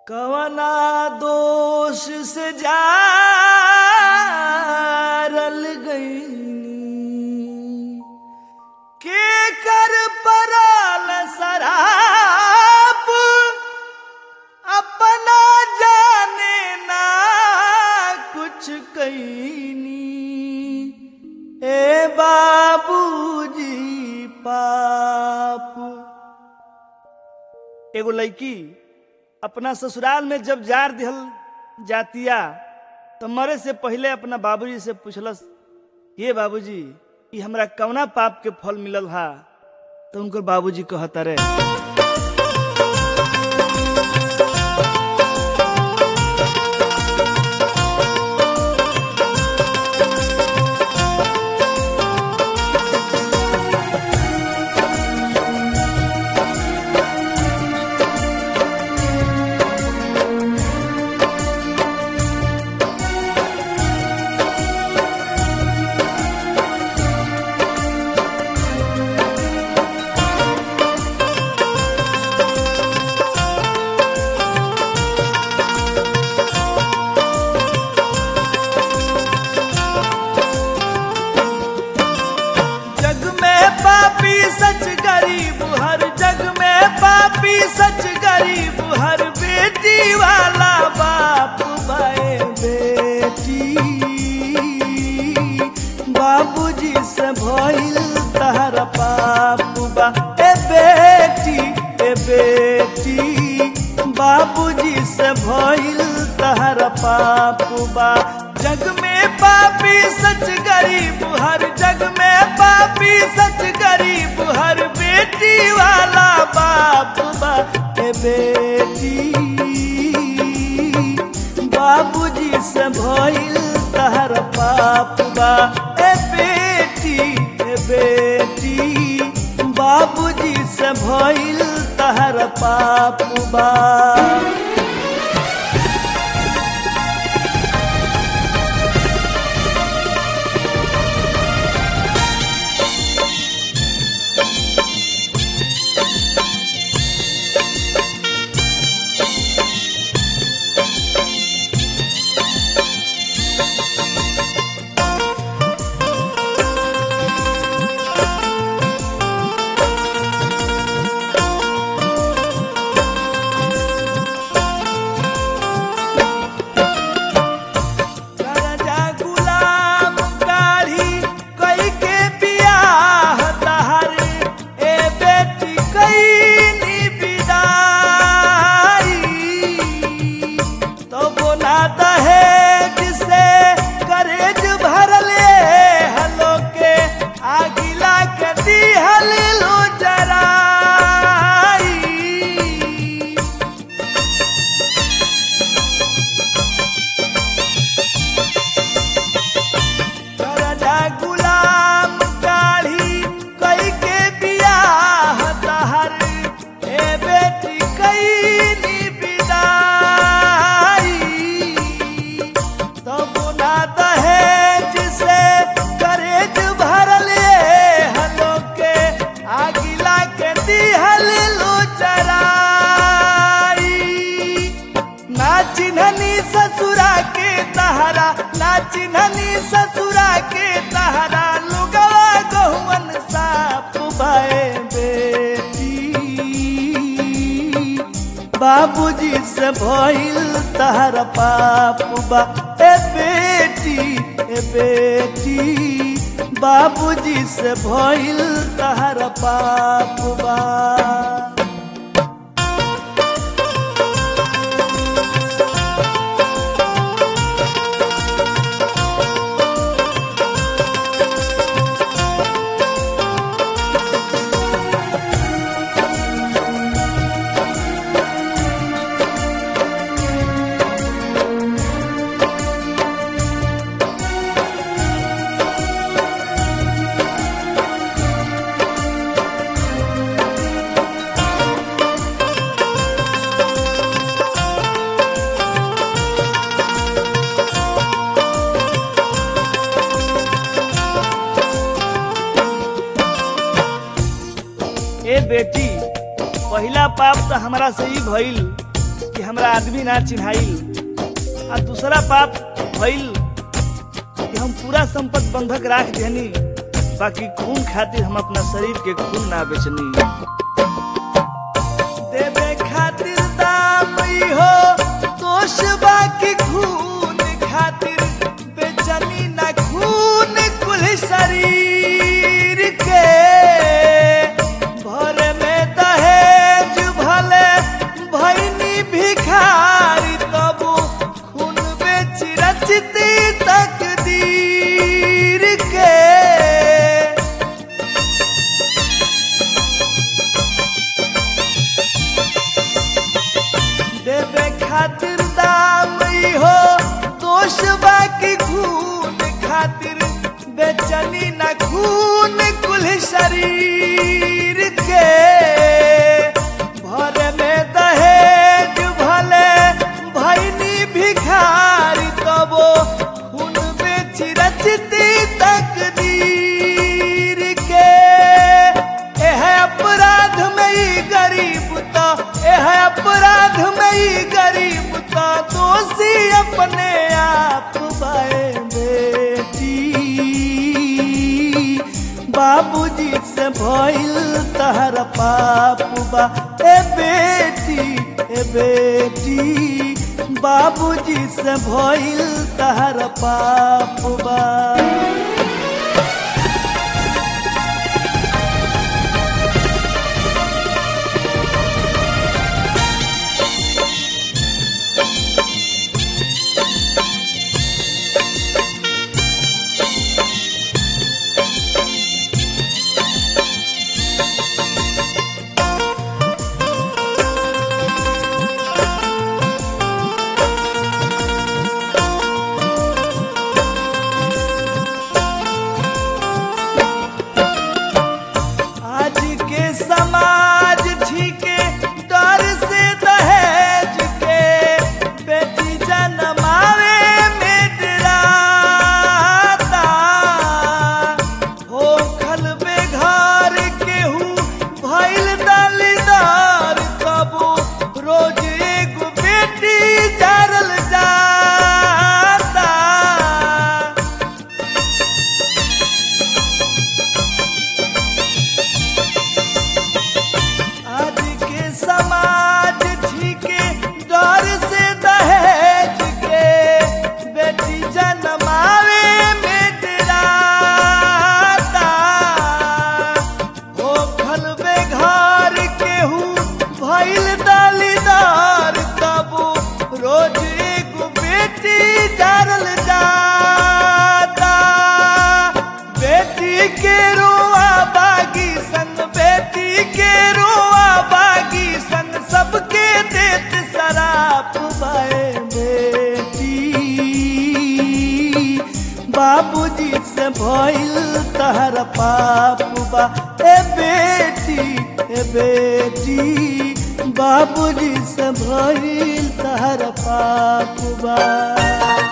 कवना दोष से जारल गईनी के कर परल शराब अपना जाने ना कुछ कईनी ए बाबूजी पाप एगो लड़की अपना ससुराल में जब जार दिहल जातिया तो मरे से पहले अपना बाबूजी से पूछलस ये बाबूजी ये हमरा कवना पाप के फल मिलल हा तो उनकर बाबूजी कहता रे जग में पापी सच गरीब हर जग में पापी सच गरीब हर बेटी वाला बाप बाए बेटी बाबूजी से भइल तहरा पाप बा ए बेटी ए बेटी बाबूजी से भइल तहरा पाप बा जग में पापी सच गरीब हर जग में पापी सच गरीब हर बेटी वाला बाप बा ए बेटी बाबूजी से भइल तहर पाप बा ए बेटी ए बेटी बाबूजी से भइल तहर पाप बा राजा गुलाम काढ़ी कई के बियाह तहारे ए बेटी कईनी विदाई तो बोला दहेज से करेज भरले हलो के आगिला के दिहल लो जराई राजा गुलाम काढ़ी कई के बियाह तहर ए बेटी कईनी विदाई तब ना दहेज से करेज भरले हलो के आगिला के दिहल लो चराई ना चिन्हनी ससुरा के तहरा ना चिन्हनी ससुरा के तहरा लुगवा गहुवन साप भए बेटी बाबूजी से भइल तहरा पाप बा ए बेटी ए बेटी बाबूजी से भइल तहरा पाप बा ए बेटी पहिला पाप तो हमरा से ही भइल कि हमरा आदमी ना चिन्हाइल आ दूसरा पाप भइल कि हम पूरा संपत्ति बंधक राख देनी बाकी खून खातिर हम अपना शरीर के खून ना बेचनी देवे खातिर दाम ई हो दोष बाकी खून खातिर बेचनी ना खून कुल शरीर के भर में दहेज भले भैनी भिखारी तबु खून बेच रचती तकदीर के देवे खातिर दाम ई हो दोष बाकी खून खातिर बेचनी ना खून कुल शरीर के भर में दहेज भले भैनी भिखारी तबो खून बेच रचती तकदीर के एह अपराध में ई गरीब तो एह अपराध में ई गरीब तो दोषी अपने आप बाए बेटी बाबूजी से भइल तहर पाप बा ए बेटी ए बेटी बाबूजी से भइल तहर पाप बा आज के समाज ठीके डर से दहेज के बेटी जनमावे में डराता हो खल बेघर केहू भइल दलिदार कबू रोज एगो बेटी जारल जाता आज के समाज ठीके डर से दहेज के बेटी जनमावे में डराता हो खल बेघर केहू भइल दलिदार तबु रोज एगो बेटी जारल जाता बेटी के रोआ बागी संग बेटी के रोआ बागी संग सबके देत शराप बाए बेटी बाबूजी से भइल तहर पाप बा ए बेटी ए बेटी बाबूजी से भइल तहर पाप बा